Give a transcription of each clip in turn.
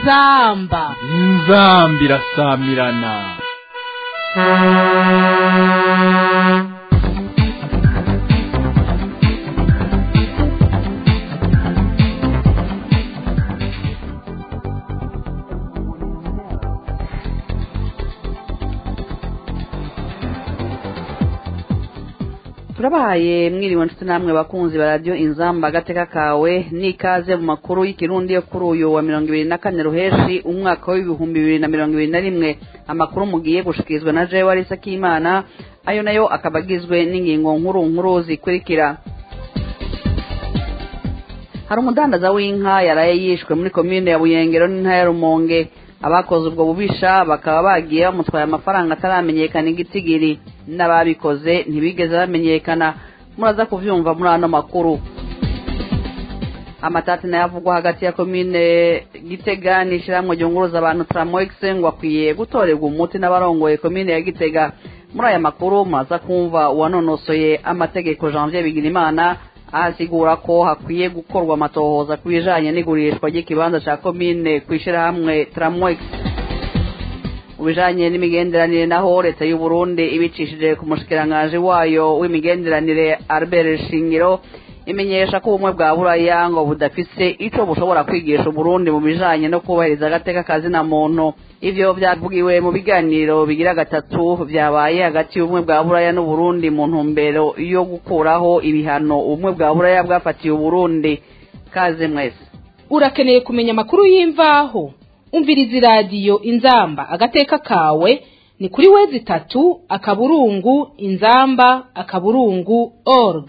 inzamba inzamba irasamirana turabahaye mwiriwe nshuti namwe bakunzi ba radiyo inzamba agateka kawe n'ikaze mu makuru y'ikirundi yo kuri uyu wa mirongo ibiri na kane ruheshi umwaka w'ibihumbi bibiri na mirongo ibiri na rimwe amakuru mugiye gushikirizwa na jewe warisa k'imana ayo nayo akaba agizwe n'ingingo nkuru nkuru zikurikira hari umudandaza w'inka yaraye yishwe muri komine ya buyengero n'intara ya rumonge abakoze ubwo bubisha bakaba bagiye bamutwaye amafaranga ataramenyekana igitigiri n'ababikoze ntibigeze bamenyekana muraza kuvyumva muri ano makuru amatati nayo avugwa hagati ya komine gitega n'ishyirahamwe ryunguruza abantu tramox ngo akwiye gutorerwa umuti n'abarongoye komine ya gitega muri aya makuru muraza kumva uwanonosoye amategeko janvier bigirimana ahasigura ko hakwiye gukorwa amatohoza ku bijanye n'igurishwa ry'ikibanza ca komine kw'ishirahamwe tramwex mu bijanye n'imigenderanire naho leta y'u Burundi ibicishije ku mushikiranganji wayo w'imigenderanire Albert Shingiro imenyesha ko ubumwe bwa buraya ngo budafise ico bushobora kwigisha Burundi mu bijanye no kubahiriza agateka kazina muntu ivyo vyavugiwe mu biganiro bigira gatatu vyabaye hagati y'ubumwe bwa buraya n'uburundi mu ntumbero yo gukuraho ibihano ubumwe bwa buraya bwafatiye uburundi kaze mwese urakeneye kumenya amakuru y'imvaho umviriza iradiyo inzamba agateka kawe ni kuri wezi itatu akaburungu inzamba akaburungu org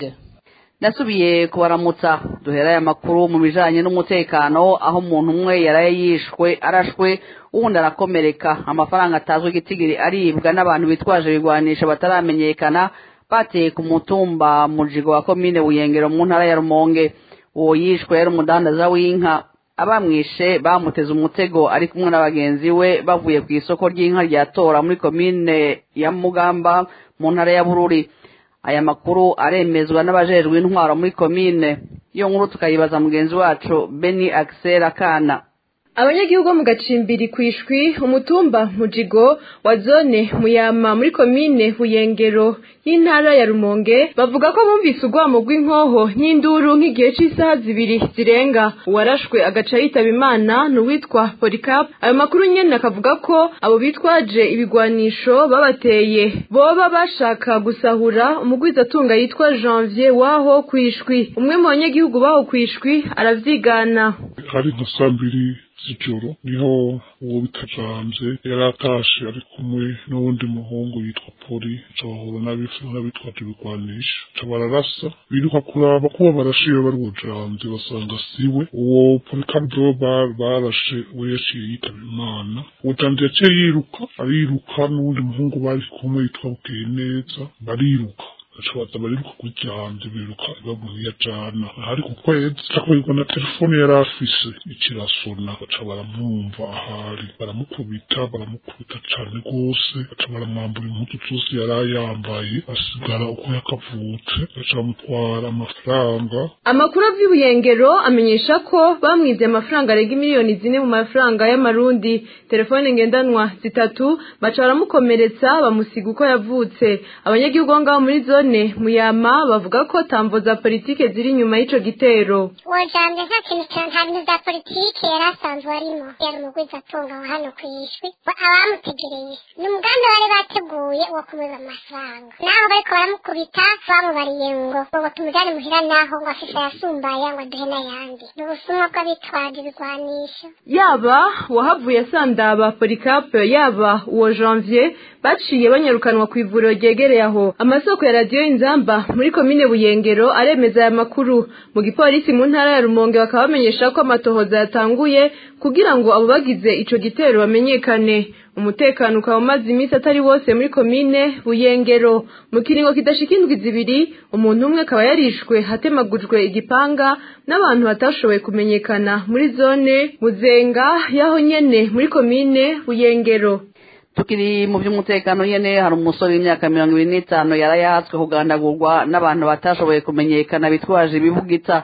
nasubiye kubaramutsa duherayo amakuru mu bijanye n'umutekano aho umuntu umwe yaraye yishwe arashwe uwundi arakomereka amafaranga atazwi igitigiri aribwa n'abantu bitwaje ibigwanisha bataramenyekana bateye ku mutumba mujigo wa komine buyengero mu ntara ya rumonge uwo yishwe yari umudandaza w'inka abamwishe bamuteze umutego ari kumwe na bagenzi we bavuye ku isoko ry'inka rya tora muri komine ya mugamba mu ntara ya bururi aya makuru aremezwa n'abajejwe intwaro muri komine iyo nkuru tukayibaza mugenzi wacu beni axel akana abanyagihugu bo mu gacimbiri kwishwi umutumba mujigo wa zone muyama muri komine buyengero y'intara ya rumonge bavuga ko bumvise urwamo rw'inkoho n'induru nk'igihe cy'isaha zibiri zirenga uwarashwe agaca yitaba imana ni uwitwa polycarp ayo makuru nyene akavuga ko abo bitwaje ibigwanisho babateye boba bashaka gusahura umugwizatunga yitwa janvier waho kwishwi umwe mu banyagihugu baho kwishwi aravyigana hari nka saa mbiri z'ijoro niho uwo bitajanze yari atashe ari kumwe n'uwundi muhungu yitwa poli cahura n'abitwaje ibigwanisha ca bararasa biruka kuraba kuba barashiye bari bujanze basanga siwe uwo polikabdo barashe we yaciye yitaba imana uwo janje yaciye yiruka ariruka n'uwundi muhungu bari kumwe yitwa bukeye neza bariruka ashobora bariruka kuri janje biruka bamuhiya jana hari ku kwezi cakorerwa na telefone yari afise ikirasona baca baramwumva ahari baramukubita baramukubita cane rwose baca baramwambura impuzu zose yari yambaye asigara uko yakavutse baca bamutwara amafaranga amakuru ava ibuyengero amenyesha ko bamwibye amafaranga arenga miliyoni zine mu mafaranga y'amarundi telefone ngendanwa zitatu baca baramukomeretsa bamusiga uko yavutse abanyagihugu bo ngaho muri zone none muyama bavuga ko tamvo za politike ziri inyuma y'ico gitero wojambye nta kintu nta bintu vya politike yari asanzwe arimo yari umugwiza atunga wa hano kwishwi abamutegereye ni umugambi bari bateguye wo kumuza amafaranga naho bariko baramukubita bamubariye ngo ngo tumujane muhira naho ngo afise yasumbaye ngo aduhe n'ayandi ni ubusumwa bw'abitwaje ibigwanisho yaba uwahavuye asandaba polikape yaba uwo janvier baciye banyarukanwa ku ivuriro ryegereye aho amasoko ya radiyo inzamba muri komine buyengero aremeza aya makuru mu gipolisi mu ntara ya rumonge bakaba bamenyesha ko amatohoza yatanguye kugira ngo abo bagize ico gitero bamenyekane umutekano ukaba umaze iminsi atari wose muri komine buyengero mu kiringo kidashika indwi zibiri umuntu umwe akaba yarishwe hatemagujwe igipanga n'abantu batashoboye kumenyekana muri zone muzenga yaho nyene muri komine buyengero tukiri mu by'umutekano nyene hari umusore w'imyaka mirongo ibiri n'itanu yari yahatswe kugandagurwa n'abantu batashoboye kumenyekana bitwaje ibibugita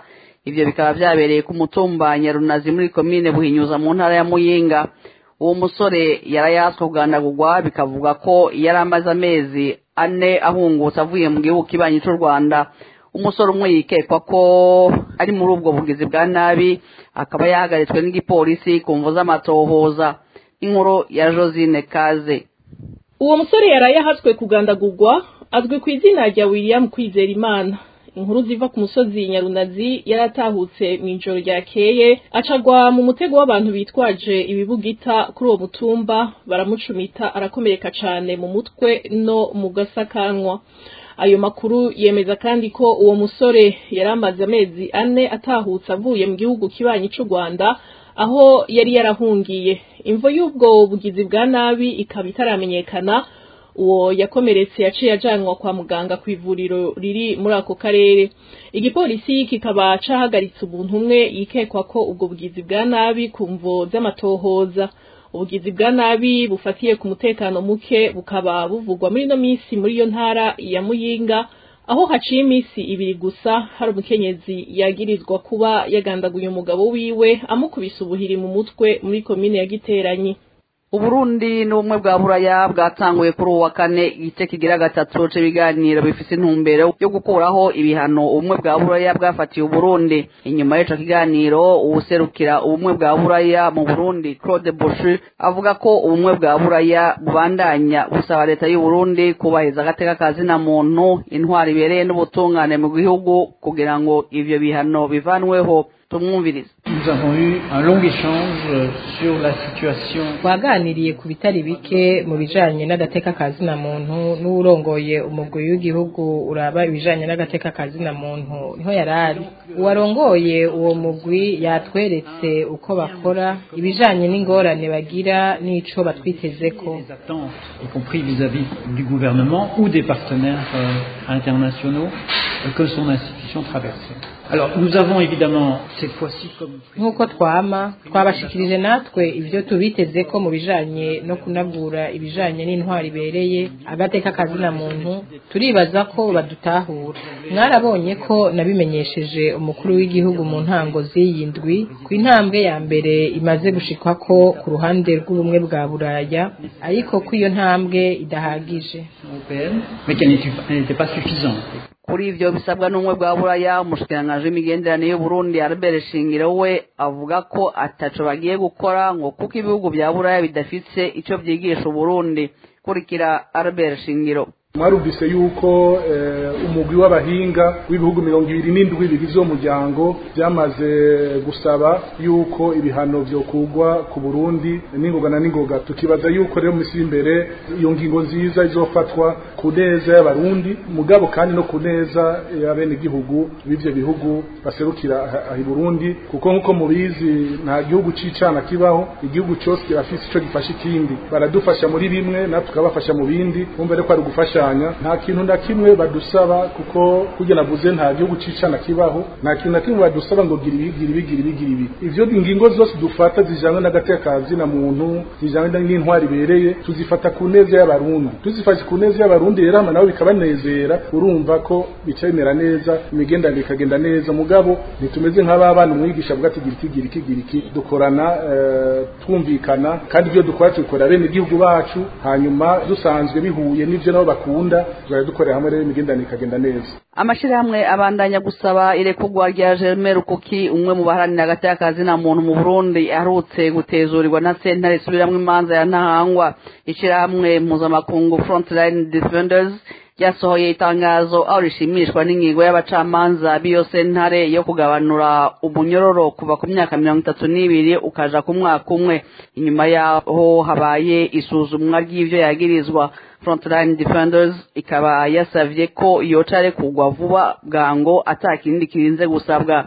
ivyo bikaba vyabereye ku mutumba nyarunazi muri komine buhinyuza mu ntara ya muyinga uwo musore yarayaswe kugandagurwa bikavuga ko yari amaze amezi ane ahungutse avuye mu gihugu kibanyi c'u rwanda umusore umwe yikekwa ko ari muri ubwo bugizi bwa nabi akaba yahagaritswe n'igipolisi ku mvu z'amatohoza inkuru ya josine kaze uwo musore yaraye ahatswe kugandagurwa azwi ku izina rya william kwizerimana inkuru ziva ku musozi nyarunazi yaratahutse mu ijoro ryakeye acagwa mu mutego w'abantu bitwaje ibibugita kuri uwo mutumba baramucumita arakomereka cane mu mutwe no mu gasakanwa ayo makuru yemeza kandi ko uwo musore yari amaze amezi ane atahutse avuye mu gihugu kibanyi c'u rwanda aho yari yarahungiye imvo y'ubwo bugizi bwa nabi ikaba itaramenyekana uwo yakomeretse yaciye ajanwa kwa muganga ku ivuriro riri muri ako karere igipolisi kikaba cahagaritse umuntu umwe yikekwa ko ubwo bugizi bwa nabi ku mvo z'amatohoza ubugizi bwa nabi bufatiye ku mutekano muke bukaba buvugwa muri ino minsi muri iyo ntara ya muyinga aho haciye iminsi ibiri gusa hari umukenyezi yagirizwa kuba yagandaguye umugabo wiwe amukubise ubuhiri mu mutwe muri komine ya giteranyi uburundi n'ubumwe bwa buraya bwatanguye kuri uwo wa kane igice kigira gatatu c'ibiganiro bifise intumbero yo gukuraho ibihano ubumwe bwa buraya bwafatiye uburundi inyuma y'ico kiganiro uwuserukira ubumwe bwa buraya mu burundi claude boshi avuga ko ubumwe bwa buraya bubandanya busaba leta y'uburundi kubahiriza agateka ka zina muntu intwaro ibereye n'ubutungane mu gihugu kugira ngo ivyo bihano bivanweho tumwumvirize Nous avons eu un long échange sur la situation. twaganiriye ku bitari bike mu bijanye n'agateka ka zina muntu n'uwurongoye umugwi w'igihugu uraba ibijanye n'agateka ka zina muntu niho yarari uwarongoye uwo mugwi yatweretse uko bakora ibijanye n'ingorane bagira n'ico batwitezeko Les attentes, y compris vis-à-vis du gouvernement ou des partenaires euh, internationaux euh, que son institution traversait. Alors, nous avons évidemment, cette fois-ci, comme nk'uko twama twabashikirije natwe ivyo tubiteze ko mu bijanye no kunagura ibijanye n'intwari ibereye agateka kazina muntu turibaza ko badutahura mwarabonye ko nabimenyesheje umukuru w'igihugu mu ntango z'iyi ndwi ku intambwe ya mbere imaze gushikwako ku ruhande rw'ubumwe bwa buraya ariko ko iyo ntambwe idahagije européenne, mais qu'elle n'était elle n'était pas suffisante. kuri ivyo bisabwa n'ubumwe bwa buraya umushikiranganji w'imigenderanire y'uburundi albert shingiro we avuga ko ataco bagiye gukora ngo kuko ibihugu vya buraya bidafise ico vyigisha uburundi kurikira albert shingiro mwarumvise yuko eh, umugwi w'abahinga w'ibihugu mirongo ibiri n'indwi bigize uwo muryango byamaze gusaba yuko ibihano vyokugwa ku burundi n'ingoga na n'ingoga tukibaza yuko rero misi imbere iyo ngingo nziza izofatwa ku neza y'abarundi mugabo kandi no ku neza y'abenegihugu b'ivyo bihugu baserukira aha- aha i burundi kuko nk'uko mubizi nta gihugu c'icana kibaho igihugu cose kirafise ico gifasha ikindi baradufasha muri bimwe natwe tukabafasha mu bindi bumva rero ko ari ugufashanya nta kintu na kimwe badusaba kuko kurya navuze nta gihugu c'icana kibaho nta kintu na kimwe badusaba ngo gira ibi gira ibi gira ibi gira ibi ivyo ingingo zose dufata zijanywe n'agateka ka zina muntu zijanywe n'intwari ibereye tuzifata ku neza y'abarundi tuzifashe ku neza y'abarundi rero hama nabo bikabanezera urumva ko bica bimera neza imigenderanire ikagenda neza mugabo ntitumeze nk'ababana umwigisha avuga ati gira iki gira iki gira iki dukorana eh, twumvikana kandi ibyo dukora tubikorera bene igihugu bacu hanyuma dusanzwe bihuye n'ivyo nabo bakunda tuzajya dukorera hamwe rero imigenderanire ikagenda neza amashirahamwe abandanya gusaba irekurwa rya Germain Rukuki umwe mu baharanira agateka ka zina muntu mu Burundi aherutse gutezurirwa na sentare isubiramwo imanza ya ntahangwa ishirahamwe mpuzamakungu Frontline Defenders ryasohoye itangazo aho rishimishwa n'ingingo y'abacamanza b'iyo sentare yo kugabanura umunyororo kuva ku myaka mirongo itatu n'ibiri ukaja ku mwaka umwe inyuma yaho habaye isuzumwa ry'ivyo yagirizwa Frontline Defenders ikaba yasavye ko yoca arekurwa vuba bwango ata kindi kirinze gusabwa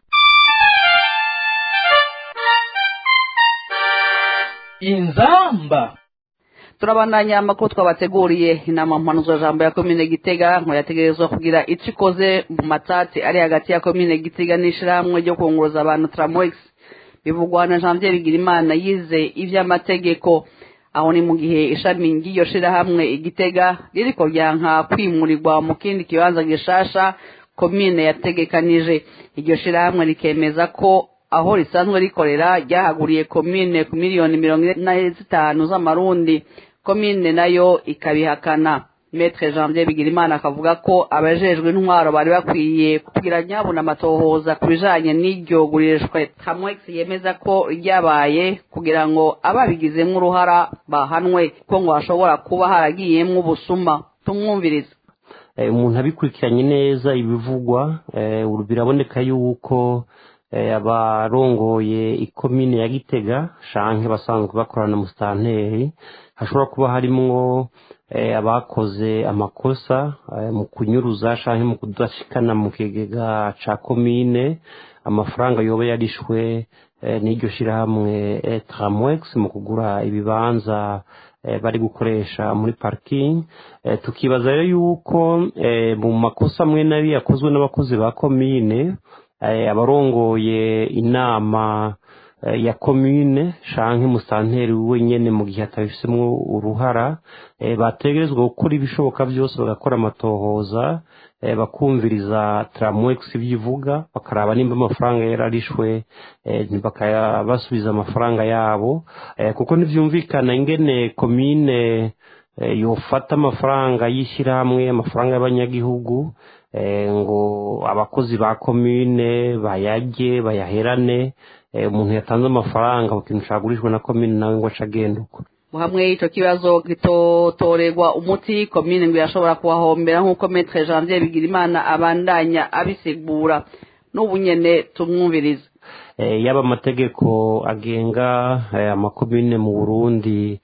inzamba turabandanya amakuru twabateguriye inama mpanuzo jambo ya komine gitega ngo yategerezwa kugira ico ikoze mu matati ari hagati ya komine gitega n'ishirahamwe ryo kunguruza abantu tramox bivugwa na janvier bigirimana yize ivy'amategeko aho ni mu gihe ishami ry'iyo shirahamwe igitega ririko ryanka kwimurirwa mu kindi kibanza gishasha komine yategekanije iryo shirahamwe rikemeza ko aho risanzwe rikorera ryahaguriye komine ku miliyoni mirongo ine zitanu z'amarundi komine nayo ikabihakana metre janvier bigirimana akavuga ko abajejwe intwaro bari bakwiye kugira nyabuna amatohoza ku bijanye n'iryo gurishwe hamwex yemeza ko ryabaye kugira ngo ababigizemwo uruhara bahanwe kuko ngo hashobora kuba haragiyemwo ubusuma tumwumviriza umuntu abikurikiranye neza ibivugwa biraboneka yuko abarongoye ikomine ya gitega shanke basanzwe bakorana musitanteri hashobora kuba harimwo abakoze amakosa mu kunyuruza shanke mu kudashikana mu kigega ca komine amafaranga yoba yarishwe n'iryo shirahamwe tramwex mu kugura ibibanza bari gukoresha muri parking tukibaza rero yuko mu makosa amwe nabi yakozwe n'abakozi ba komine abarongoye inama ya komine shanke musanteri wenyene mu gihe atabifisemwo uruhara bategerezwa gukora ibishoboka byose bagakora amatohoza bakumviriza tramwex ibyo ivuga bakaraba nimba amafaranga yararishwe bakabasubiza amafaranga yabo kuko ntibyumvikana ingene komine yofata amafaranga y'ishyirahamwe amafaranga y'abanyagihugu ngo abakozi ba komine bayajye bayaherane umuntu yatanze amafaranga ku kintu cyagurishwe na komine nawe ngo ace agenda uko hamwe icyo kibazo gitotorerwa umuti komine ngo irashobora kuhahombera nk'uko metre janvier bigirimana abandanya abisigura n'ubu nyene tumwumviriza yaba amategeko agenga amakomine mu burundi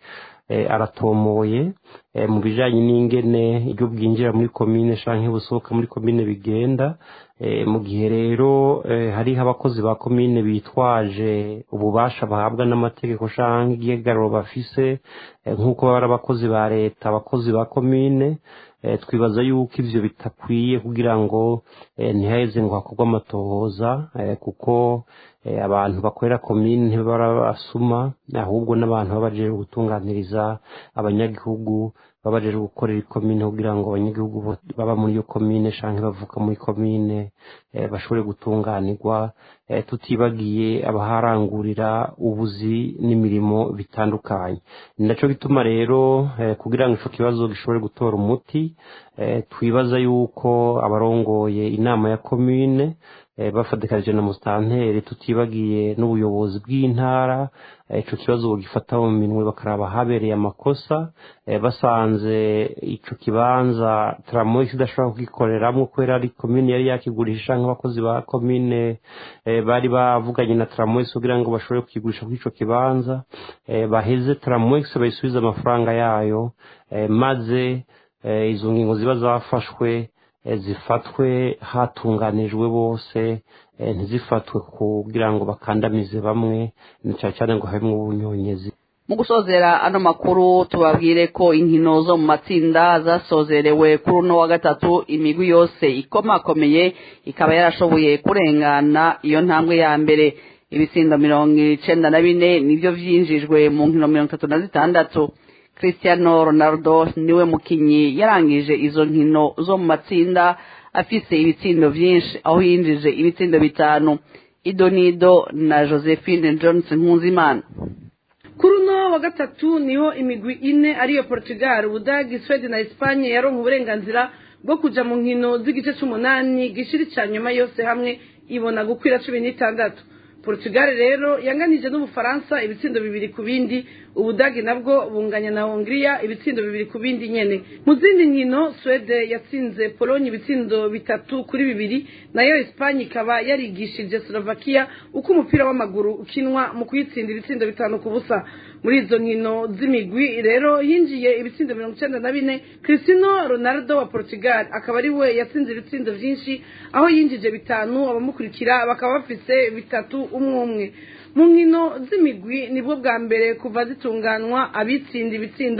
aratomoye mu bijyanye n'ingene ibyo bwinjira muri komine cyangwa busohoka muri komine bigenda mu gihe rero hariho abakozi ba komine bitwaje ububasha bahabwa n'amategeko cyangwa igihagararo bafise nk'uko baba ari abakozi ba leta abakozi ba komine twibaza yuko ibyo bitakwiye kugira ngo ntihaheze ngo hakorwe amatohoza kuko abantu bakorera komine ntibabasuma ahubwo n'abantu baba baje gutunganiriza abanyagihugu baba baje gukorera ikomine kugira ngo abanyagihugu baba muri iyo komine cyangwa bavuka muri komine bashobore gutunganirwa tutibagiye abaharangurira ubuzi n'imirimo bitandukanye ni nacyo bituma rero kugira ngo icyo kibazo gishobore gutora umuti twibaza yuko abarongoye inama ya komine bafatikanije na musitanteri tutibagiye n'ubuyobozi bw'intara icyo kibazo bagifata mu minwe bakaraba habereye amakosa basanze icyo kibanza taramoyisi idashobora kugikoreramo kubera ari komine yari yakigurisha nk'abakozi ba komine bari bavuganye na taramoyisi kugira ngo bashobore kukigurisha kuri icyo kibanza baheze taramoyisi bayisubize amafaranga yayo maze izo ngingo ziba zafashwe zifatwe hatunganijwe bose ntizifatwe kugira ngo bakandamize bamwe cyane cyane ngo habemo ubunyonyezi mu gusozera ano makuru tubabwire ko inkino zo mu matsinda zasozerewe kuri uno wa gatatu imigwi yose ikomakomeye ikaba yarashoboye kurengana iyo ntambwe ya mbere ibitsindo mirongo icenda na bine nibyo vyinjijwe mu nkino mirongo itatu na zitandatu cristiano ronaldo niwe mukinyi yarangije izo nkino zo mu matsinda afise ibitsindo vyinshi aho yinjije ibitsindo bitanu idonido na josephine johnson nkunzimana kuri uno wa gatatu niho imigwi ine ariyo portugal ubudagi swede na espanye yaronka uburenganzira bwo kuja mu nkino z'igice c'umunani gishiri ca nyuma yose hamwe ibona gukwira cumi n'itandatu portugal rero yanganije n'ubufaransa ibitsindo bibiri ku bindi ubudagi nabwo bunganya na hongiriya ibitsindo bibiri ku bindi nyene mu zindi nkino swede yatsinze polonye ibitsindo bitatu kuri bibiri nayo espanye ikaba yarigishije slovakia uko umupira w'amaguru ukinwa mu kuyitsinda ibitsindo bitanu ku busa muri izo nkino z'imigwi rero hinjiye ibitsindo mirongo icenda na bine cristiano ronaldo wa portugal akaba ari we yatsinze ibitsindo vyinshi aho yinjije bitanu abamukurikira bakaba bafise bitatu umwe umwe mu nkino z'imigwi nibwo bwa mbere kuva zitunganywa abitsinda ibitsindo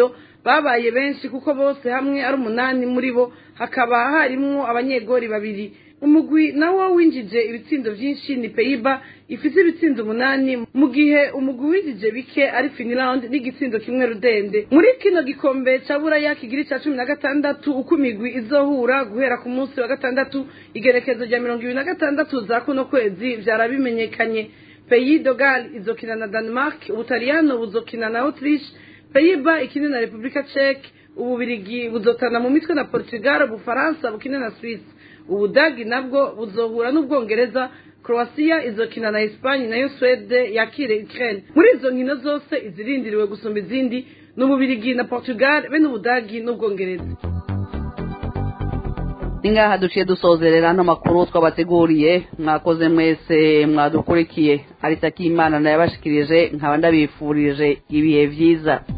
babaye benshi kuko bose hamwe ari umunani muri bo hakaba harimwo abanyegori babiri umugwi nawo winjije ibitsindo byinshi ni peyiba ifite ibitsindo umunani mu gihe umugwi winjije bike ari finland n'igitsindo kimwe rudende muri kino gikombe cya buraya kigira icya cumi na gatandatu uko imigwi izohura guhera ku munsi wa gatandatu igerekezo rya mirongo ibiri na gatandatu za kuno kwezi byarabimenyekanye peyi dogal izokina na denmark ubutaliyano buzokina na autriche peyiba ikine na repubulika czech ububirigi buzotana mu mitwe na portugal ubufaransa bukine na swisse ubudagi nabwo buzohura n'ubwongereza croatia izokina na espagne nayo swede yakire ukraine muri izo nkino zose izirindiriwe gusumba izindi ni ububirigi na portugal be n'ubudagi n'ubwongereza ni ngaha duciye dusozerera ano makuru twabateguriye mwakoze mwese mwadukurikiye ariko akimana nayabashikirije nkaba ndabifurije ibihe byiza